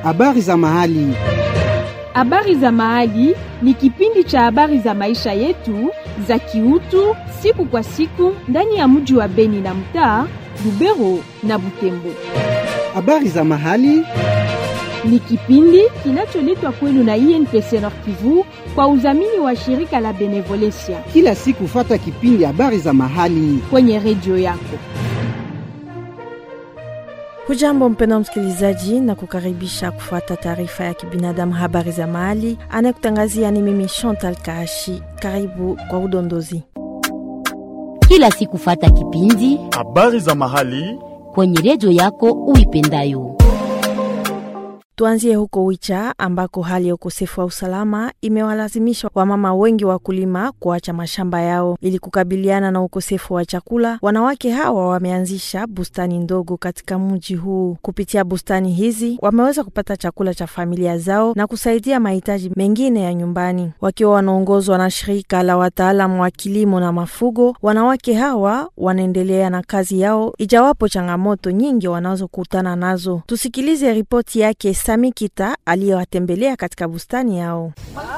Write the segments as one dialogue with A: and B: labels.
A: Habari za mahali.
B: Habari za mahali ni kipindi cha habari za maisha yetu za kiutu siku kwa siku ndani ya mji wa Beni na mtaa Lubero na Butembo.
A: Habari za mahali.
B: Ni kipindi kinacholetwa kwenu na INPC Nord Kivu kwa udhamini wa shirika la Benevolencia
A: Kila siku fata kipindi habari za mahali.
B: kwenye redio yako.
C: Hujambo mpendwa msikilizaji, na kukaribisha kufuata taarifa ya kibinadamu habari za mahali. Anayekutangazia ni mimi Chantal Kaashi. Karibu kwa udondozi.
D: kila siku fata kipindi
E: habari za mahali
D: kwenye redio yako uipendayo.
C: Tuanzie huko Wicha ambako hali ya ukosefu wa usalama imewalazimisha wamama wengi wakulima kuacha mashamba yao ili kukabiliana na ukosefu wa chakula. Wanawake hawa wameanzisha bustani ndogo katika mji huu. Kupitia bustani hizi wameweza kupata chakula cha familia zao na kusaidia mahitaji mengine ya nyumbani. Wakiwa wanaongozwa na shirika la wataalamu wa kilimo na mafugo, wanawake hawa wanaendelea na kazi yao ijawapo changamoto nyingi wanazokutana nazo. Tusikilize ripoti yake Samikita aliyowatembelea katika bustani yao.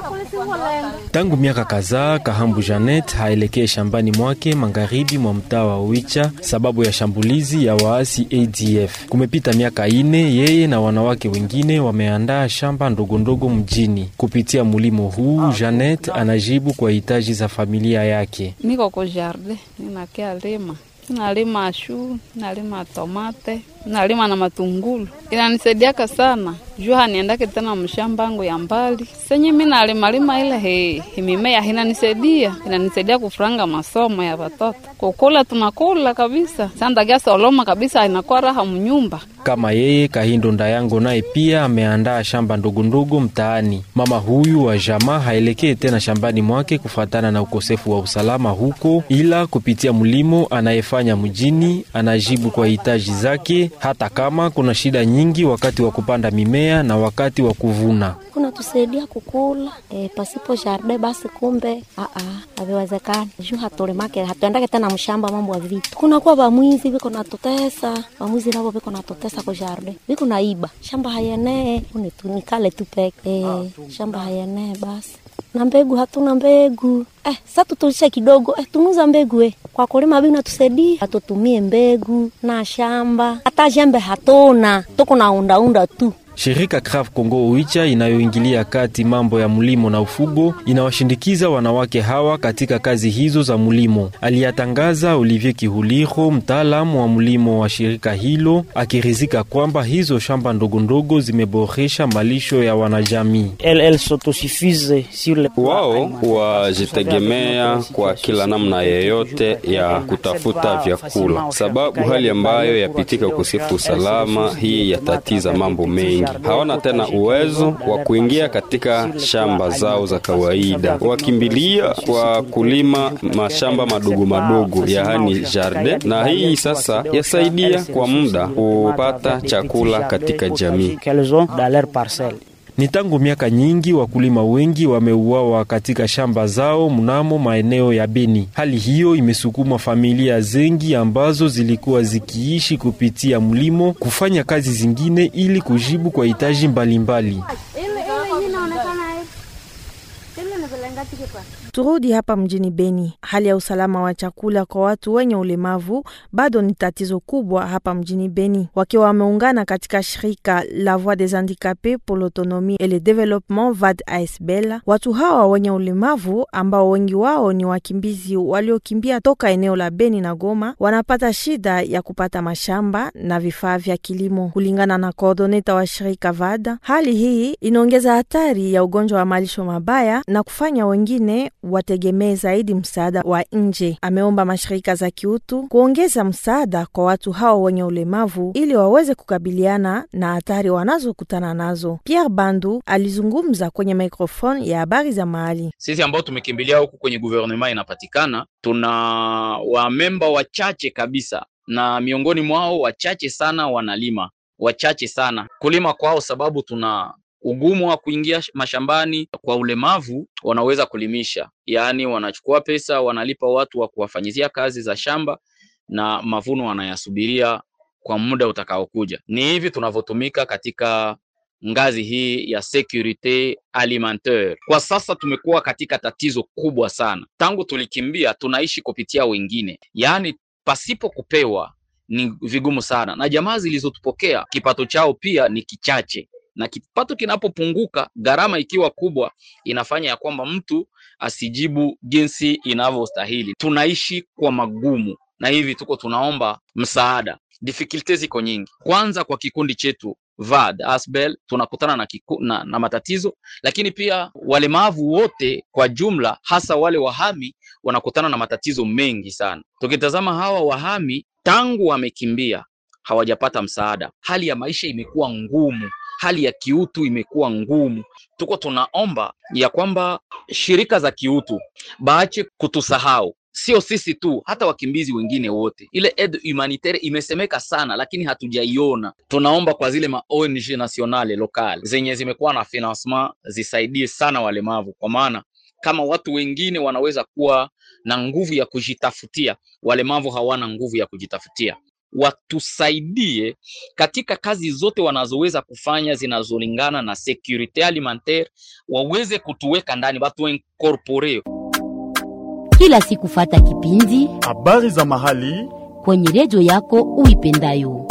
F: Tangu miaka kadhaa Kahambu Janet haelekee shambani mwake magharibi mwa mtaa wa Wicha sababu ya shambulizi ya waasi ADF. Kumepita miaka ine, yeye na wanawake wengine wameandaa shamba ndogondogo mjini. Kupitia mulimo huu, Janet anajibu kwa hitaji za familia yake.
G: Niko ku jardin ninakia lima nalima shu nalima tomate nalima na matungulu inanisaidiaka sana juu haniendake tena mshamba yangu ya mbali senye mi nalimalima ile he, he mimea inanisaidia inanisaidia kufuranga masomo ya watoto kukula tunakula kabisa sandagia soloma kabisa inakuwa raha mnyumba
F: Kama yeye Kahindo Ndayango naye pia ameandaa shamba ndogondogo mtaani. Mama huyu wa jamaa haelekee tena shambani mwake kufuatana na ukosefu wa usalama huko, ila kupitia mlimo anayefanya mjini anajibu kwa hitaji zake, hata kama kuna shida nyingi wakati wa kupanda mimea na wakati wa kuvuna.
H: kunatusaidia kukula e, pasipo jardin basi kumbe haviwezekani juu hatulimake hatuendake tena mshamba mambo ya vitu kunakuwa vamwizi viko natutesa vamwizi navo viko natutesa ku jardin viko naiba shamba hayenee unitunikale tu peke e, shamba hayenee basi na mbegu hatuna mbegu eh, sa tutulishe kidogo eh, tunuza mbegu eh. kwa kulima bina tusaidie hatutumie mbegu na shamba hata jembe hatuna tuko na undaunda tu
F: Shirika Crave Congo Oicha inayoingilia kati mambo ya mlimo na ufugo inawashindikiza wanawake hawa katika kazi hizo za mlimo, aliyatangaza Olivier Kihuliro, mtaalamu wa mlimo wa shirika hilo, akirizika kwamba hizo shamba ndogondogo zimeboresha malisho ya wanajamii.
I: Wao wajitegemea kwa kila namna yeyote ya kutafuta vyakula, sababu hali ambayo yapitika ukosefu usalama, hii yatatiza mambo mengi. Hawana tena uwezo wa kuingia katika shamba zao za kawaida, wakimbilia kwa kulima mashamba madogo madogo, yaani jardin, na hii sasa yasaidia kwa muda kupata chakula katika jamii.
F: Ni tangu miaka nyingi wakulima wengi wameuawa katika shamba zao mnamo maeneo ya Beni. Hali hiyo imesukuma familia zengi ambazo zilikuwa zikiishi kupitia mlimo kufanya kazi zingine ili kujibu kwa hitaji mbalimbali.
C: Turudi hapa mjini Beni. Hali ya usalama wa chakula kwa watu wenye ulemavu bado ni tatizo kubwa hapa mjini Beni. Wakiwa wameungana katika shirika la Voix des Handicapes pour l'autonomie et le développement VAD ASBL, watu hawa wenye ulemavu ambao wengi wao ni wakimbizi waliokimbia toka eneo la Beni na Goma wanapata shida ya kupata mashamba na vifaa vya kilimo. Kulingana na koordoneta wa shirika VAD, hali hii inaongeza hatari ya ugonjwa wa malisho mabaya na kufanya wengine wategemee zaidi msaada wa nje. Ameomba mashirika za kiutu kuongeza msaada kwa watu hao wenye ulemavu ili waweze kukabiliana na hatari wanazokutana nazo. Pierre Bandu alizungumza kwenye microphone ya habari za mahali.
J: Sisi ambao tumekimbilia huku kwenye guvernema inapatikana, tuna wamemba wachache kabisa, na miongoni mwao wachache sana wanalima, wachache sana kulima kwao, sababu tuna ugumu wa kuingia sh- mashambani. Kwa ulemavu wanaweza kulimisha, yaani wanachukua pesa, wanalipa watu wa kuwafanyizia kazi za shamba na mavuno wanayasubiria kwa muda utakaokuja. Ni hivi tunavyotumika katika ngazi hii ya securite alimentaire. Kwa sasa tumekuwa katika tatizo kubwa sana. Tangu tulikimbia, tunaishi kupitia wengine, yaani pasipo kupewa ni vigumu sana, na jamaa zilizotupokea kipato chao pia ni kichache, na kipato kinapopunguka, gharama ikiwa kubwa, inafanya ya kwamba mtu asijibu jinsi inavyostahili. Tunaishi kwa magumu, na hivi tuko tunaomba msaada. Difficulties ziko nyingi. Kwanza kwa kikundi chetu VAD Asbel tunakutana na, kiku, na, na matatizo, lakini pia walemavu wote kwa jumla, hasa wale wahami wanakutana na matatizo mengi sana. Tukitazama hawa wahami tangu wamekimbia hawajapata msaada, hali ya maisha imekuwa ngumu, hali ya kiutu imekuwa ngumu. Tuko tunaomba ya kwamba shirika za kiutu baache kutusahau sio sisi tu, hata wakimbizi wengine wote. Ile aid humanitaire imesemeka sana, lakini hatujaiona. Tunaomba kwa zile ma ONG nationale locale zenye zimekuwa na financement zisaidie sana walemavu, kwa maana kama watu wengine wanaweza kuwa na nguvu ya kujitafutia, walemavu hawana nguvu ya kujitafutia. Watusaidie katika kazi zote wanazoweza kufanya zinazolingana na securite alimentaire, waweze kutuweka ndani, watu incorpore
D: kila siku fata kipindi
E: habari za mahali
D: kwenye redio yako uipendayo.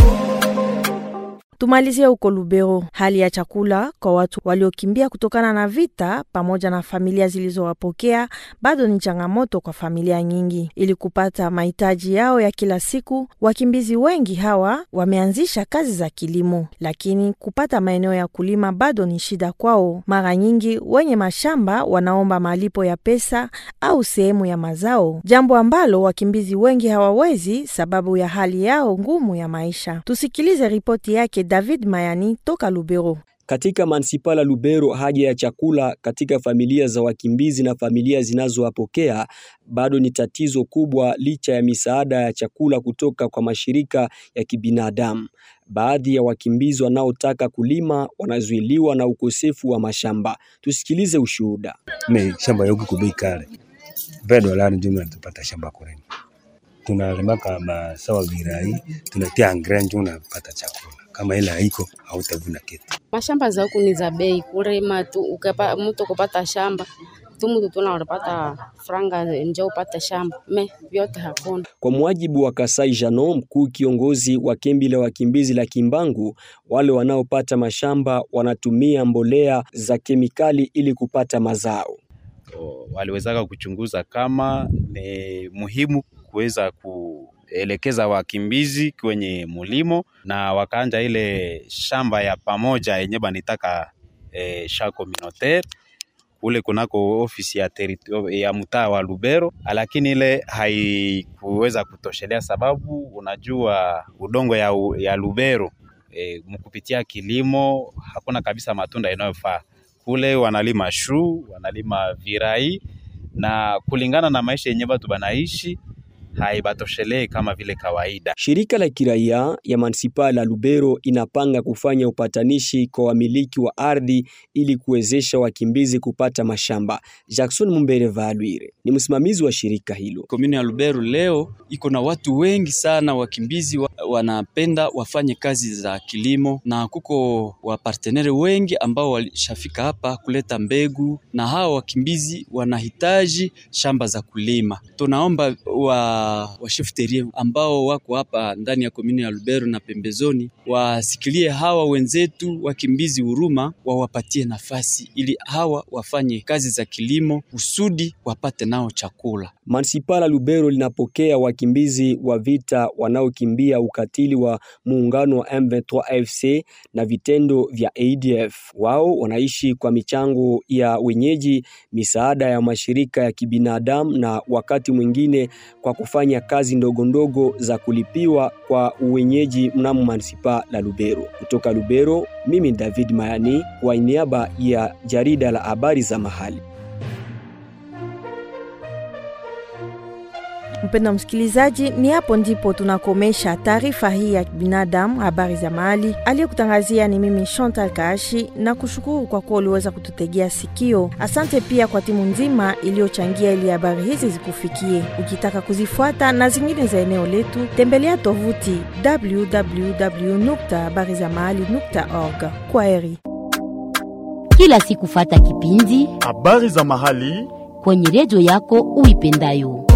C: Tumalizie huko Lubero, hali ya chakula kwa watu waliokimbia kutokana na vita pamoja na familia zilizowapokea bado ni changamoto kwa familia nyingi. Ili kupata mahitaji yao ya kila siku, wakimbizi wengi hawa wameanzisha kazi za kilimo, lakini kupata maeneo ya kulima bado ni shida kwao. Mara nyingi wenye mashamba wanaomba malipo ya pesa au sehemu ya mazao, jambo ambalo wakimbizi wengi hawawezi sababu ya hali yao ngumu ya maisha. Tusikilize ripoti yake David Mayani toka Lubero.
K: Katika mansipala Lubero, haja ya chakula katika familia za wakimbizi na familia zinazowapokea bado ni tatizo kubwa, licha ya misaada ya chakula kutoka kwa mashirika ya kibinadamu. Baadhi ya wakimbizi wanaotaka kulima wanazuiliwa na ukosefu wa mashamba. Tusikilize ushuhuda.
L: Me shamba yoku kubei kale vedo lani ndio tupata shamba kulima, tunalimaka masawa virai, tunatia angre ndio unapata chakula kama ile haiko hautavuna kitu.
M: Mashamba za huku ni za bei, kulima tu ukapa, mtu kupata shamba tu mtu tuna unapata franga nje upate shamba me vyote hakuna.
K: Kwa mujibu wa Kasai Jano, mkuu kiongozi wa kambi la wakimbizi la Kimbangu, wale wanaopata mashamba wanatumia mbolea za kemikali ili kupata mazao.
N: Waliwezaka kuchunguza kama ni muhimu kuweza ku elekeza wakimbizi kwenye mulimo na wakaanja ile shamba ya pamoja yenye banitaka e, sha communautaire kule kunako ofisi ya, ya mtaa wa Lubero, lakini ile haikuweza kutoshelea, sababu unajua udongo ya, ya Lubero e, mkupitia kilimo hakuna kabisa matunda inayofaa kule. Wanalima shu, wanalima virai na kulingana na maisha yenye watu banaishi haibatoshelee kama vile kawaida.
K: Shirika la kiraia ya manispaa la Lubero inapanga kufanya upatanishi kwa wamiliki wa ardhi ili kuwezesha wakimbizi kupata mashamba. Jackson Mumbere Valwire ni msimamizi wa shirika hilo.
O: Komuni ya Lubero leo iko na watu wengi sana, wakimbizi wa, wanapenda wafanye kazi za kilimo, na kuko wapartenere wengi ambao walishafika hapa kuleta mbegu, na hawa wakimbizi wanahitaji shamba za kulima. Tunaomba wa washefterie ambao wako hapa ndani ya komuni ya Lubero na pembezoni wasikilie hawa wenzetu wakimbizi huruma, wawapatie nafasi ili hawa wafanye kazi za kilimo kusudi wapate nao chakula.
K: Mansipala Lubero linapokea wakimbizi wa vita wanaokimbia ukatili wa muungano wa M23 AFC na vitendo vya ADF. Wao wanaishi kwa michango ya wenyeji, misaada ya mashirika ya kibinadamu na wakati mwingine kwa kufanya kazi ndogo ndogo za kulipiwa kwa uwenyeji mnamo manisipaa la Lubero. Kutoka Lubero, mimi David Mayani kwa niaba ya jarida la habari za mahali.
C: Mpenda msikilizaji, ni hapo ndipo tunakomesha taarifa hii ya binadamu, habari za mahali. Aliyekutangazia ni mimi Chantal Kaashi, na kushukuru kwa kuwa uliweza kututegea sikio. Asante pia kwa timu nzima iliyochangia ili habari hizi zikufikie. Ukitaka kuzifuata na zingine za eneo letu, tembelea tovuti www.habarizamahali.org. Kwa heri.
D: Kila siku fata kipindi
E: habari za mahali
D: kwenye redio yako uipendayo.